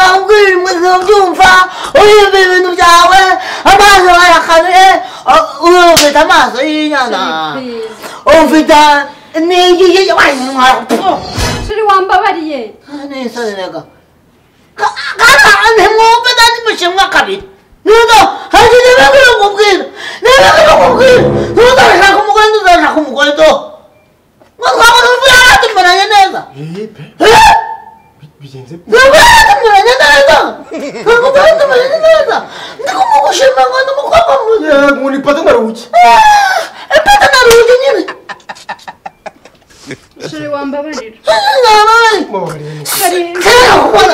남그림에서 종사 어이비는 자왜 아마서야 하늘에 어왜 담아서 이냐나 어비다 내 이게 와이마 श्री वामबावारी आहे 안에서 내가 가 가라 안해 뭐 배다니 뭐 심각하리 너도 하지 내가 그러고 그게 내가 그러고 그게 너도 하고 먹어야 너도 하고 먹어야 너뭐 가면 왜 알아들 말하냐 내가 Ee, be- 에? Bileceğinize 내가 했더니 내가 했다. 그거 다 했더니 내가 했다. 내가 먹고 실망한 거 너무 과감 뭐지? Ya, bu ne patın var uç. 에빠다 나를 오더니 श्री वामबावारी 나는 Baba var yani. तरी 그냥 오빠는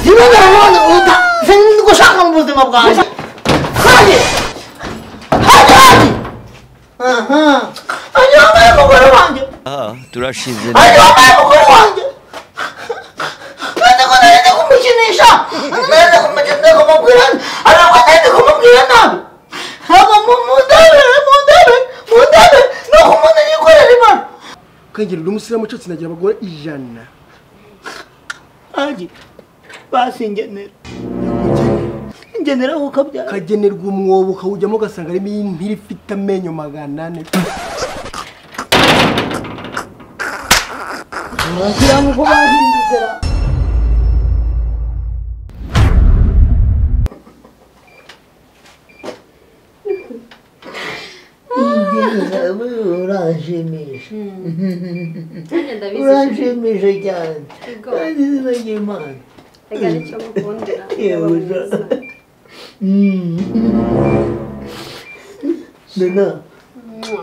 이번에 오늘 오다 생긴 거 상관 못 해봐 봐. 하지 하지 하지. 어허. 아니 엄마야 먹으러 가지. 아, 드라시즌. 아니 엄마야 먹으러 가지. 왜 내가 내 내가 무시는 있어? 내 내가 무슨 내가 먹기란 알아봐 내 내가 먹기란 나. 아마 뭐 못하래 못하래 못하래 너 고모는 이거 해리 말. Kan gir lumu sıra maçı sinagira bagora ijana. 아지 바신제네. 인제네라고 갑자. Kagenerwa umwobo kawujyamo ugasanga harimo impiri ifite amenyo magana ane. 그냥 고마 힘드세라. 이게 우라심이 우라심이 새끼한 아니 새끼만 누나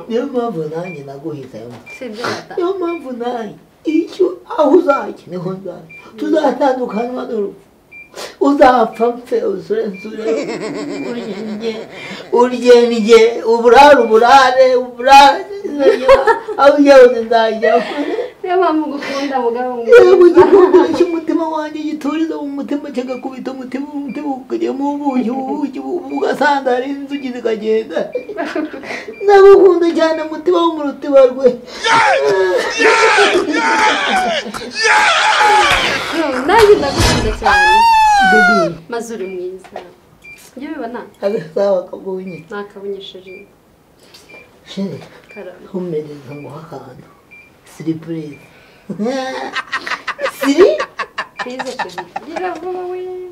내가 분한이 나고 있어요 여만 분한 이주 아우사 이네 혼자 두다 나도 가능하도록 우다 밤새 우스렌 수레 우리 이제 우리 이제 이제 우브라 우브라래 우브라 아우야 오는다 이제 여러분 저거 지금 못하면 완전히 돌도 못하면 제가 고기 더 못하면 못하고 그냥 뭐뭐요 지금 뭐가 사다리 수지도 가지 나고 혼자 자나 못하면 아무로 때 말고 데뷔 mazuri mwiza ibyo bibona 아가사와 가보니 nakabonyesheje 신이 karama 혼매는 성공하간 쓰리프리 쓰리 kwiza cyane biravuba we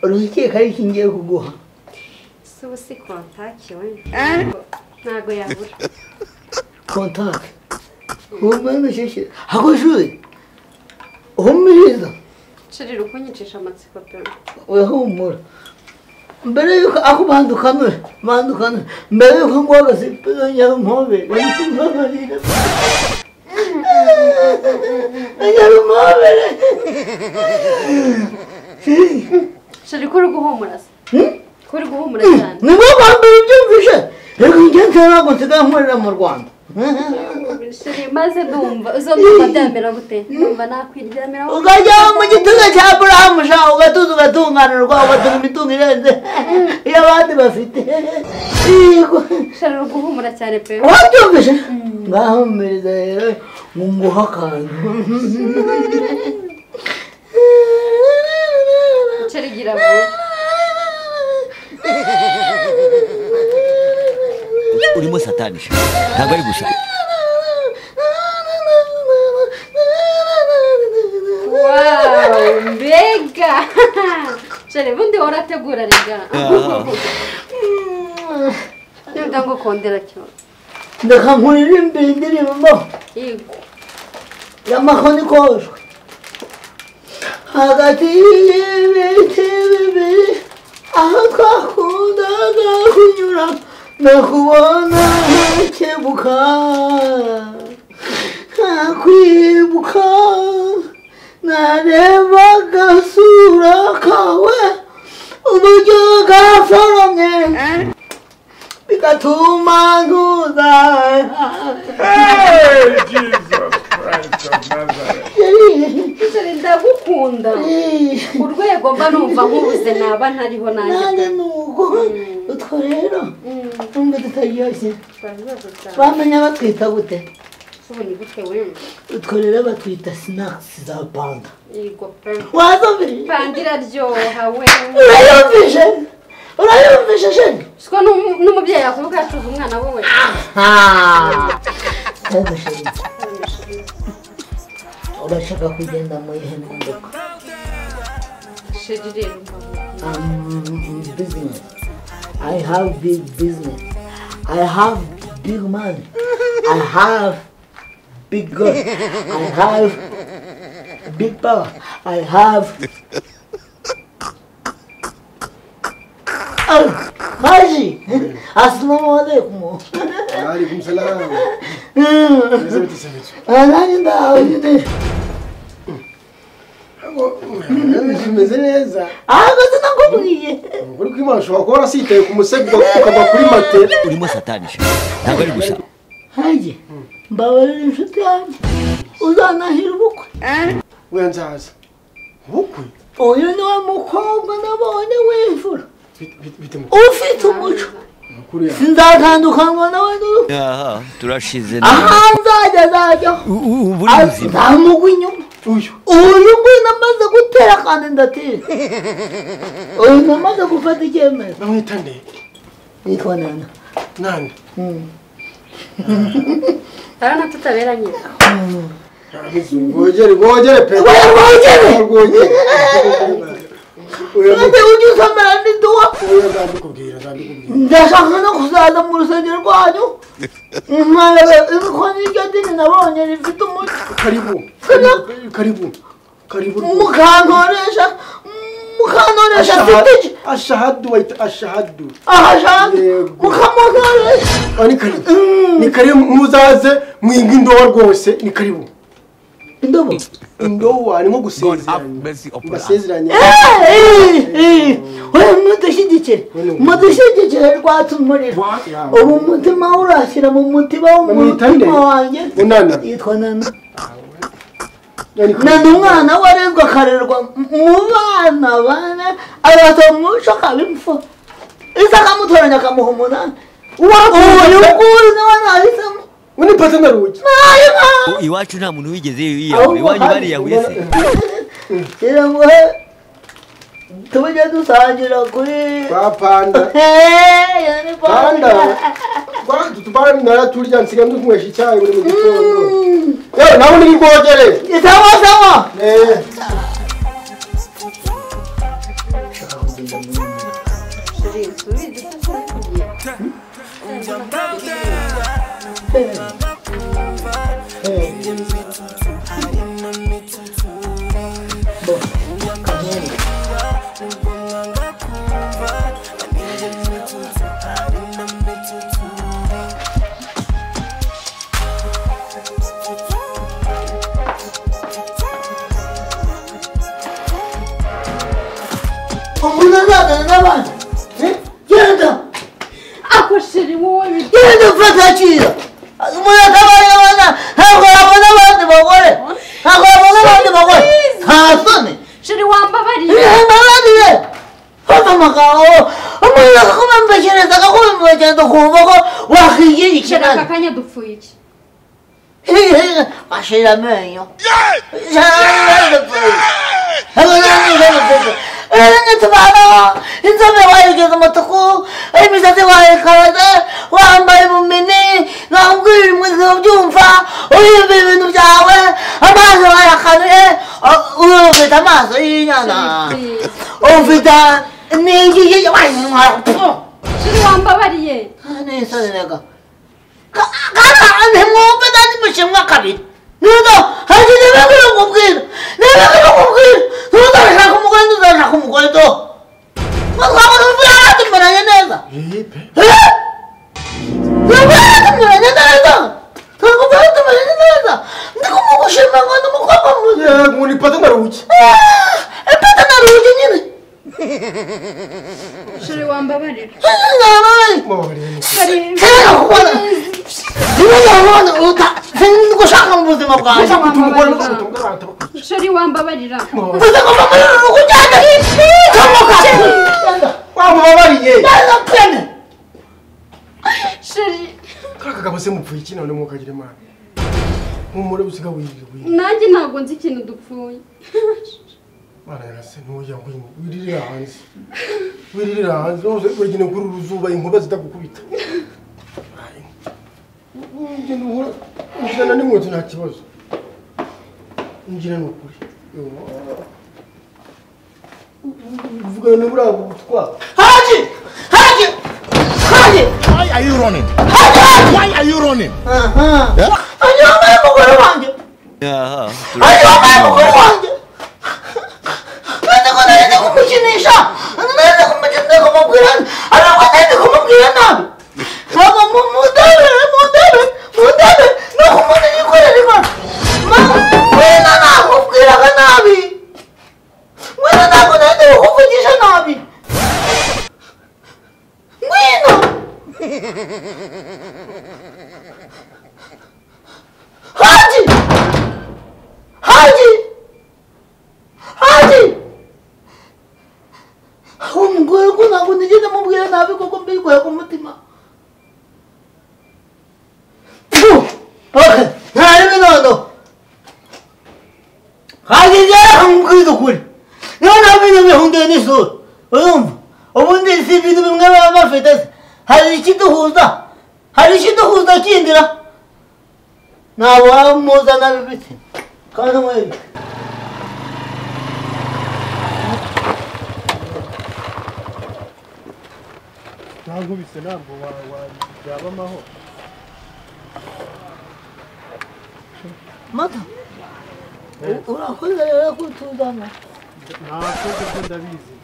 어떻게 가르친 게 그거 si ubu si kontakiwe ntabwo yabura 콘탁 혼매는 실시 하고 싶어 혼매에서 nshirira kunyicisha amatsiko pe 왜 혼물 mbere yuko ako bandukanure bandukanure mbere yuko ngwaga sipiranya mpobe yamumamarira yamumamarira nshirira ko uri guhumura se ko uri guhumura cyane nibo bambere byumvishe reka ingenzi ntabwo nsigaye nkorera mu rwanda nshirira maze ndumva izo ndumva byamera gute ndumva nakwiryamiraho ukajya mu gituza cya burahamu sha ugatuza ugatunganirwa ugatunga imitungo irenze iyo abandi bafite Yego. nshirira guhumura cyane pe wabyumvishe ngaho mpereza rero ngo nguhe akantu nshirira igira vuba 우리 사탄이. 나발 부사. Wow, mbega Shale bundi warategura rega 야. nimba ngo kondera cyo reka nkurire imbere indirimbo yego y'amakonikoshwe hagati y'ibiti bibiri aho twakundaga kunyura nakubona ntakebuka ntakwibuka narebaga sura kawe uburyo gaforomye bigatuma ntuzaha Hey, Jesus Christ of Nazareth. Shale ndagukunda urwego mba numva nkubuze naba ntariho nanjye nanjye ni uko utwo rero Mm, nubwo tutaryoshye twabibazo cyane bamenya batwita gute tubona igutwe wenda utwo rero batwita sinakisi za panda yego pe wazumvise panda iraryoha we urayumvishe urayumvishe shenge siko n'umu- n'umubyeyi yakuvuga acuza umwana we we Ah, ntabwo shenge urashaka kugenda mu ihe modoka shege rero mbaho. um, business. I have big business. I have big money. I have big God. I have big power. I have. Oh, Haji! Assalamu alaikum. Waalaikum salaam. Mzee wetu sasa wetu. Ananda, how are you doing? Hapo, mimi Tumeze neza. Ah, sinakubwiye. Uri kwima ushobora kuba warasitaye ku musego ukava kuri matela. urimo satanisha ntabwo ari gusa Haji, mbabarira inshuti yanjye. Uzanahira ubukwe. Wewe nzaza. Bukwe. uyu ni wa mukobwa nabonye w'imvura Bite- bite- bite mu- ufite umuco makuru yawe. sinzatandukanwa nawe n'urupfu aha turashize aha nzajya azajyaho U- u- ubu uri muzima ntamugwa inyuma Uyu. uyu nguyu namaze gutera kandi ndatera uyu namaze gufata icyemezo Bamwita nde? yitwa nana Nani? Mm. arana tutaberanye Rwogere, rwogere pe. Oya, rwogere! Rwogere. Oya, none ujye usamara n'iduwa oya, ndabikubwira, ndabikubwira. ndashaka no kuzaza mu rusengero rwanyu nkarebe ko n'iryo dini nabonye rifite umuco Karibu. Sana. Karibu. Karibu. mukantoresha mukantoresha mfite iki Ashahad- Ashahadu waita ashahadu. ahashaka Yego. mukamutoresha Ah, Ni karibu. Ni karibu muzaze mwinga indowa rwose. Ni karibu. indobo Indowa ni nko God have gusezeranya. mercy upon us. Ndasezeranya. oya mudushyigikire mudushyigikire rwatse umuriro ubu umutima we urashyira mu mutiba wo mu Bamwita nde? mutima wanjye Unana. yitwa nana Ni karibu. nana umwana we arezwe akarerwa mu bana bane arasaba umuco akaba imfura isa akamutoranya akamuha umunani uyu nguyu niwe nahisemo Wani pata na rugi. ntayo nkawe U- iwacu nta muntu wigeze yiyahura iwanyu bariyahuye se kiranguhe tujye dusangira kuri Bapanda. Hey, ni Panda. panda. Kwa tutupanda na turya nsiga ndukunywesha icyayi buri mu gitondo. Yewe nawe ni rwogere. Ni sawa sawa Eh. shege subiza tutakubwiye umuntu azazana n'abandi Eh, genda ako shege wowe birya genda ufate akira umuntu atabaye abana ntabwo yabona abandi bagore ntabwo yabona abandi bagore nta soni shege wambabariye ibihembo abandi fata amagambo umuntu akakubembekhereza akakubembekhereza ukumva ko wakwigira shege ikinani aka kanya dupfuye iki Mashira amenyo. Tubana inzobe wayigeze umutuku imisatsi wayikaraze wambaye ubumini nabwira imwizi ubyumva uyumva ibintu byawe amaso wayakanuye uyu ufite amaso y'inyana ufite n'igihe shege wambabariye nisoninega kana ntimwumve nandi mushimwa kabiri nuno hari nibikwiye kubwira nibikwiye kubwira ntuzashaka umugore ntuzashaka umugore do twaba tuvuye hano tumeranye neza tuvuye hano tumeranye neza twavuye hano tumeranye neza ndi kumugushima ngo ndi umukobwa mwiza Yego ni pata na rugi. ipeta na rugi nyine shege wambabarira ntababari Mawari. Shege- sinigeze kukubona sinigeze kukubona uta sinigushaka mu buzima bwanjye Tumugora tumugora tumugora. shege wambabarira Uzi ngoma muri uru rugo ugenda Ugenda. Wamubabariye. Ugenda pene. shege Kaka kaba se mupfuye iki none mwukagira imana. humura usiga wirire wirire nanjye ntabwo nzi ikintu dupfuye mana yarase ntuya ngwino wiririra hanze wiririra hanze rwose uragenda kuri uru zuba inkuba zitagukubita ugenda uhura ujyana n'inkweto nta kibazo ngira ni ukuri vugana na buriya butwara Haji! Haji! Haji! Why are you running? Why are you running? Aha. Yeah? Haji wambaye umugore wanjye. aha Haji wambaye umugore turashima wanjye. Nandiko narinde kumukinisha. Narinde kumukinisha kumubwira. Ariko narinde kumubwira nabi. Ntabwo mu- mundebe, mundebe, mundebe. Nuko umuntu yikorera imana. Mama, mwena nakubwiraga nabi. Mwena ntabwo narinde kukuvugisha nabi. Mwena. Hadi! Hadi! Hadi! umugore ko ntabwo nigeze mubwira nabi kuko mbikuye ku mutima Pfu! Okay, ntari binono hageze nkubwira ukuri niyo ntabwo ibintu bihunduye n'isura urumva ubundi si ibintu bimwe baba bafite se. hari ikiduhuza hari ikiduhuza kindira ntabwo waba umuzana bibitse kandi umwebe ntankubise ntabwo wa- wa- byaba amahoro mata urakoze rero kutuzana ntakoze ibyo ndabizi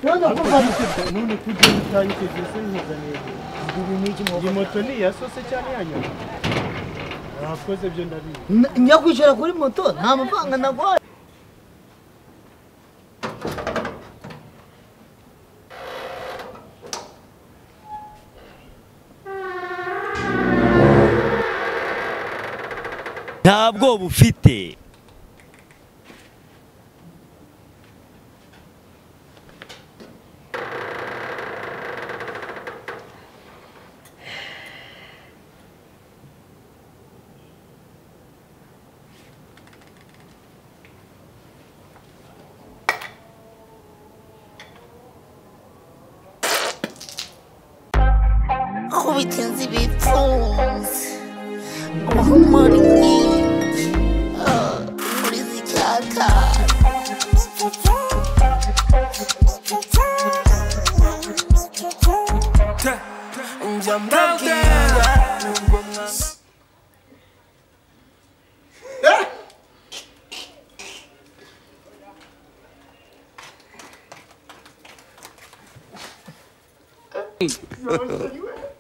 none kufata none kugenda utayiteze se yizaniye iyi moto ni iya sose cyane yanyuma ntakoze ibyo ndabizi N- njya kwishyura kuri moto nta mafaranga naguhaye nta bwoba ufite kubigenzi bipfunze uhumura inkingi muri zicyaka njya mbabwira nubwo mwa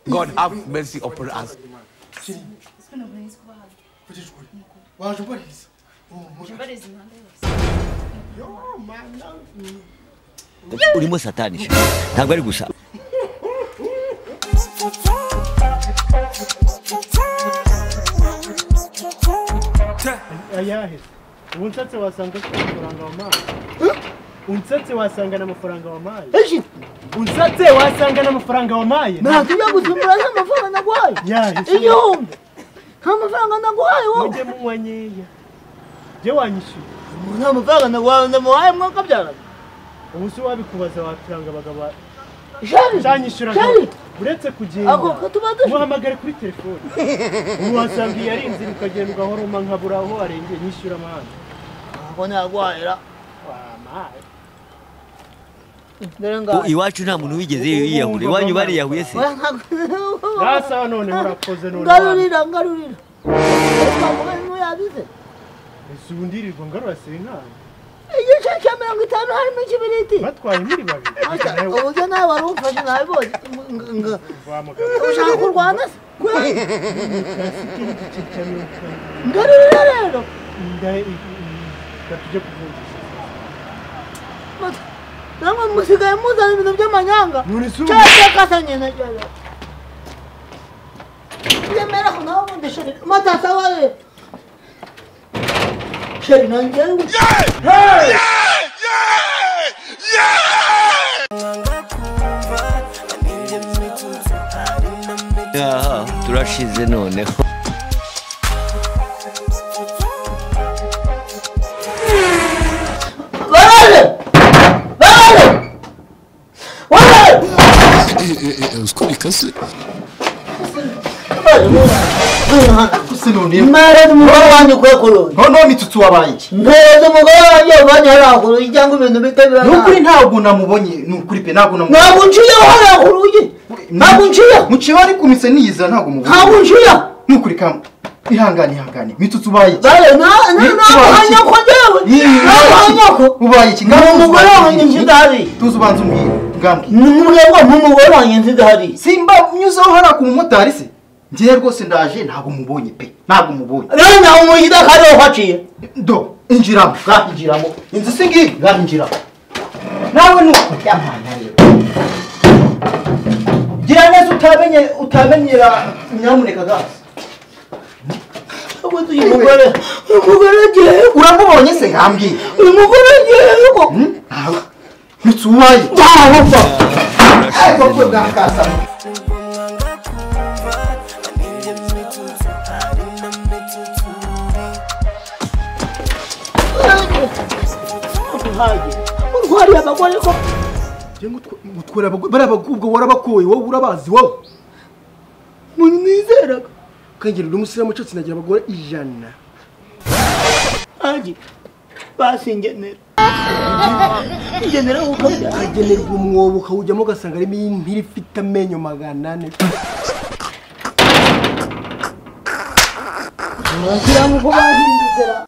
God have mercy upon us. kugira ukuri waje ubariza urimo satani sha. ntabwo ari gusa ayahe ubu nsatse wasanga afite amafaranga wampaye unsatse wasanga n'amafaranga wampaye eshi unsatse wasanga n'amafaranga wampaye ntatuja gusimbura nta mafaranga naguhaye yahe igihumbi nta mafaranga naguhaye wowe mujye munywa nkeya jye wanyishyuye nta mafaranga naguhaye ndamuhaye mwakabyaraga ubu si wabikubaza waturanga abagabo ba- shari uzanyishyura shari uretse ako kugenda katuba dushaka muhamagare kuri telefone ubu wasangiye ari inzira ukagenda ugahora uma nkabura aho arengeye nyishyura amahanga ntabwo naguhahira wampaye dore ngaho iwacu nta muntu wigeze yiyahura iwanyu bariyahuye se Oya, ntabwo- rasa noneho urakoze none wana. ngarurira ngarurira twavuga ntuyabize ese ubu ndirirwa ngarurasira inama igice cya mirongo itanu harimo ikibiriti batwaye muri babiri Asa, uburyo nawe wari umfashe nabibonye Ng- ng- wamugabo ushaka kurwana se Gwe- cyane ngarurira rero gatujye kuvunjisha Mata, namwe musigaye muzana ibintu by'amanyanga none si ubu cyose kasanye na joro yemera ko nawe ubundi sheri mata sawa we sheri nanjye aha turashize noneho Kasi mara n'umugore wanjye ukwiye kurunda noneho imitutu wabaye mpereza umugore wanjye wavanye hariya kure cyangwa ibintu bita ni ukuri biranga ntabwo namubonye ni ukuri pe ntabwo namubonye ntabwo nciyeho hariya ku rugi ntabwo nciyeho muciye ari ku mise niyizira ntabwo mubonye ntabwo nciyeho ni ukuri kamwe ihangane ihangane imitutu ubaye iki bare na- na- Ni- ntabwo tubaye iki? hanyoko njyewe Ni- ntabwo hanyoko ubaye iki ni umugore wanjye nsidahari tuzi ubanza umbwire ngambwe ni umugabo ni umugore wanjye nsidahari simba nyuzeho hariya ku mumotari se njyewe rwose ndaje ntabwo mubonye pe ntabwo mubonye rero ntawe umujyi hariho haciye do injiramo ngaha injiramo inzu si ngiyi ngaha injiramo nawe ni uko yamwana rero gira neza utamenye utamenyera nyamuneka gazi ubuze uyu mugore uyu mugore agiye uramubonye se ngambwiye uyu mugore agiye yuko ntawe ntitubaye ntawe apfa ariko kwe bwakasamo urwariye abagore ko utwara abagore bariya bagore ubwo warabakoye wowe urabazi wowe muntu nizeraga ukagira uri umusirimu ucutse nagira abagore ijana hangi basi ngenera ngenera kuko ukagenerwa umwobo ukawujyamo ugasanga harimo impiri ifite amenyo magana ane ngira ngo bahindukira